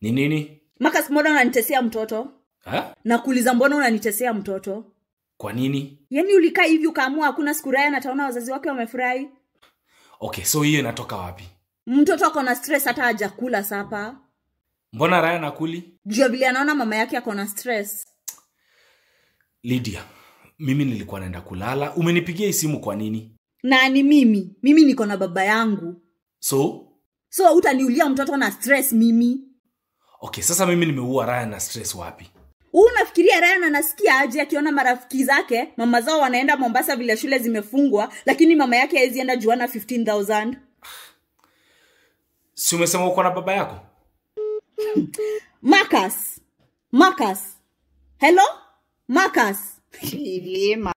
ni nini Marcus, mbona unanitesea mtoto? ha? Nakuuliza, mbona unanitesea mtoto? kwa nini Yaani ulikaa hivi ukaamua hakuna siku Ryan ataona wazazi wake wamefurahi? okay so hiyo inatoka wapi Mtoto ako na stress hata hajakula sapa. mbona raya nakuli Juu ya vile anaona mama yake ako na stress. lydia mimi nilikuwa naenda kulala umenipigia hii simu kwa nini Na ni mimi, mimi niko na baba yangu. so So utaniulia mtoto na stress mimi? okay sasa mimi nimeua raya na stress wapi Huu unafikiria Ryan anasikia aje akiona marafiki zake mama zao wanaenda Mombasa vile shule zimefungwa, lakini mama yake hawezi enda juana 15000 si umesema uko na baba yako Marcus, Marcus, hello Marcus. Ilima.